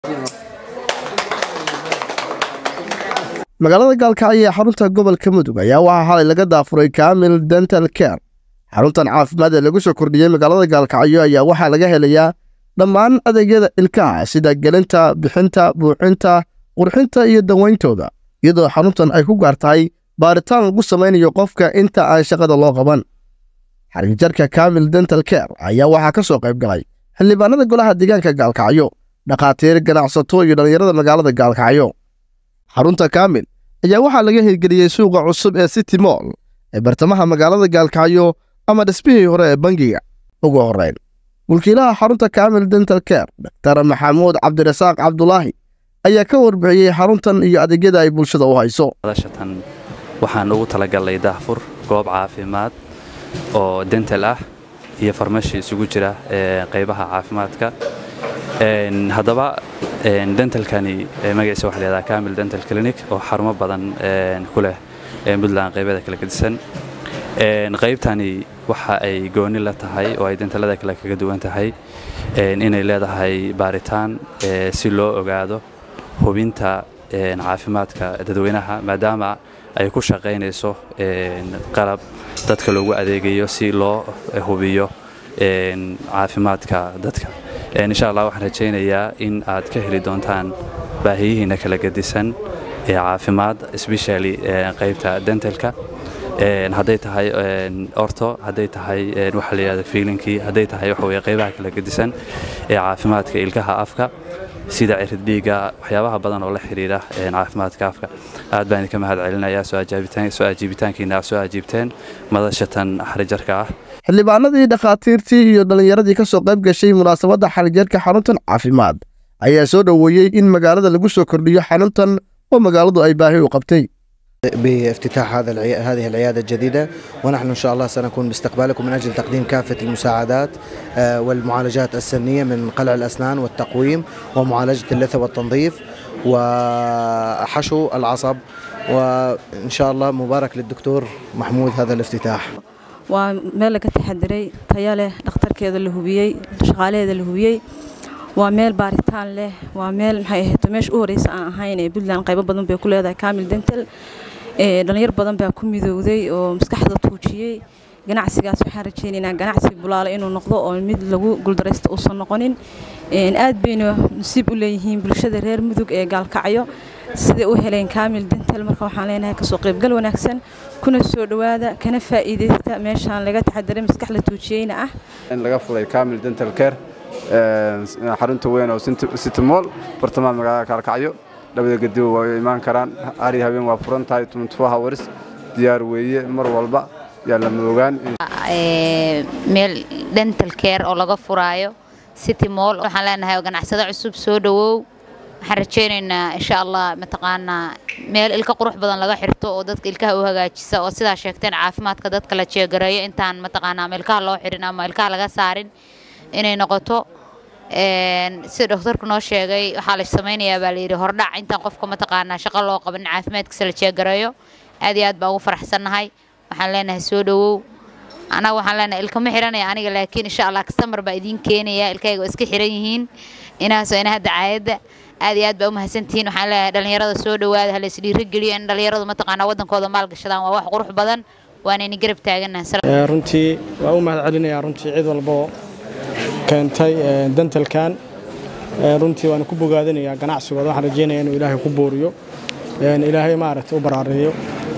magaalada gaalkacyo ee xarunta gobolka mudug ayaa waxaa xalay laga daafuray kaamil dental care xaruntan caafimaad ee lagu soo kordhiyey magaalada gaalkacyo ayaa waxaa laga helayaa dhammaan adeegyada ilkaha sida gelinta bixinta buuxinta qurxinta iyo dawayntooda iyadoo xaruntan ay ku gaar tahay baaritaan lagu samaynayo qofka inta aan shaqada loo qaban xariijarka kaamil dental care ayaa waxaa ka soo qayb galay xildhibaanada golaha deegaanka gaalkacyo dhakhaatiir ganacsato iyo dhallinyarada magaalada gaalkacyo xarunta kaamil ayaa waxaa laga hirgeliyey suuqa cusub ee city moll ee bartamaha magaalada gaalkacyo ama dhisbihii hore ee bangiga ugu horrayn mulkiilaha xarunta kaamil dental care daktar maxamuud cabdirasaaq cabdulaahi ayaa ka warbixiyey xaruntan iyo adeegyada ay bulshada u hayso shatan waxaan ugu talagalnay daahfur goob caafimaad oo dental ah iyo farmashi isugu jira qaybaha caafimaadka haddaba dentalkani magaciisa waxa layihahdaa camil dental clinic oo xarumo badan ku leh puntland qaybada kala gedisan qaybtani waxa ay gooni la tahay oo ay dentalada kale kaga duwan tahay inay leedahay baaritaan si loo ogaado hubinta caafimaadka dadweynaha maadaama ay ku shaqaynayso qalab dadka loogu adeegayo si loo hubiyo caafimaadka dadka insha allah waxaan rajaynayaa in aad ka heli doontaan baahiyihiina kala gedisan ee caafimaad especially qaybta dentalka hadday tahay orto hadday tahay waxa la yidhahda fiilinkii hadday tahay waxa weye qaybaha kala gedisan ee caafimaadka ilkaha afka sida cirid dhiigga waxyaabaha badan oo la xidhiidha caafimaadka afka aad baan idinka mahad celinayaa soo ajiibitaankiina aad soo ajiibteen madashatan xarijarka ah xildhibaanadii dhakhaatiirtii iyo dhallinyaradii ka soo qayb gashay munaasabadda xarijarka xaruntan caafimaad ayaa soo dhoweeyey in magaalada lagu soo kordhiyo xaruntan oo magaaladu ay baahi u qabtay بافتتاح هذا العي... هذه العيادة الجديدة ونحن إن شاء الله سنكون باستقبالكم من أجل تقديم كافة المساعدات والمعالجات السنية من قلع الأسنان والتقويم ومعالجة اللثة والتنظيف وحشو العصب وإن شاء الله مبارك للدكتور محمود هذا الافتتاح waa meel laga taxadiray taya leh dhakhtarkeeda la hubiyey shaqaalaheeda la hubiyey waa meel baaritaan leh waa meel maxay ahayd meesha u horeysa aan ahayn ee puntland qaybo badan bay ku leedahay camil dental dhalinyar badan baa ku midowday oo maskaxda tuujiyey ganacsigaas waxaan rajaynaynaa ganacsi bulaale inuu noqdo oo mid lagu guuldaraysta uusan noqonin aad bayna nasiib u leeyihiin bulshada reer mudug ee gaalkacyo siday u heleen camil dental marka waxaan leenahay kasoo qaybgal wanaagsan kuna soo dhowaada kana faa'iidaysta meeshaan laga taxadiray maskax la tuujiyeyna ah in laga furay camil dental care xarunta weyn oo city mall bartamaha magaalada kaalkacyo labada gediba waa imaan karaan ari habeen waa furan tahay hours diyaar weeye mar walba yaa la moogaan meel dental care oo laga furaayo city mall waxaan leenahay ganacsado cusub soo dhowow waxaan rajaynaynaa insha allah mataqaanaa meel ilka qurux badan laga xirto oo dadka ilkaha u hagaajisa oo sidaa sheegteen caafimaadka dadka la jeegareeyo intaan mataqaanaa ama ilkaha loo xirin ama ilkaha laga saarin inay noqoto sida doktorku noo sheegay waxaa la samaynayaa baa layidhi hordhac intaan qofka mataqaanaa shaqo loo qaban caafimaadkiisa la jeegareeyo aad iyo aad baan ugu faraxsannahay waxaan leenahay soo dhowow anaga waxaan leenahay ilkama xiranaya aniga laakiin insha allah kastamar baa idiin keenaya ilkayga oo iska xiran yihiin inaasoo inaha dacaayadda aad iyo aad baa u mahadsantihiin waxaan leeyahay dhallinyarada soo dhowaada hala isdhiirigeliyo in dhallinyaradu mataqaanaa waddankooda maalgashadaan waa wax qurux badan waanayna garab taaganahay runtii waa u mahad celinayaa runtii cid walboo keentay dentalkan runtii waana ku bogaadinayaa ganacsigooda waxaan rajeynaya inuu ilaahay ku booriyo ilaahay maaragtay u baraareeyo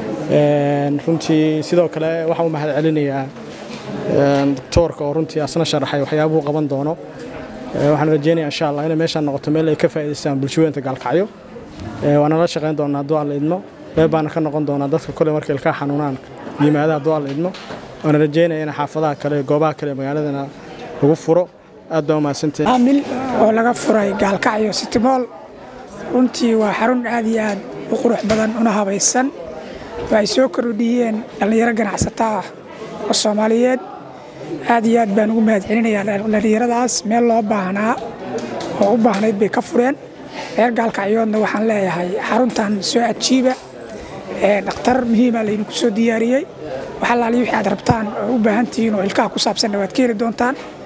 runtii sidoo kale waxaan u mahad celinayaa doktoorka oo runtii asna sharaxay waxyaabuhu qaban doono waxaan rajeynaya insha allah inay meeshaan noqoto meel ay ka faa'iidaystaan bulshaweynta gaalkacyo waana la shaqayn doonaa hadduu alla idmo qeyb baana ka noqon doonaa dadka kole markay ilkaa xanuunaan yimaada hadduu alla idmo waana rajeynaya in xaafadaha kale goobaha kale magaaladana lagu furo aad baa umahadsantahay caamil oo laga furay gaalkacyo sitimool runtii waa xarun aad iyo aad u qurux badan una habaysan oo ay soo kordhiyeen dhallinyaro ganacsato ah oo soomaaliyeed aad iyo aad baan ugu mahad celinayaa dhallinyaradaas meel loo baahnaa oo u baahnayd bay ka fureen reer gaalkacyoodna waxaan leeyahay xaruntan soo ajiiba dhakhtar muhiima laydinku soo diyaariyey wax allaali wixii aad rabtaan oo u baahan tihiin oo ilkaha ku saabsanna waad ka heli doontaan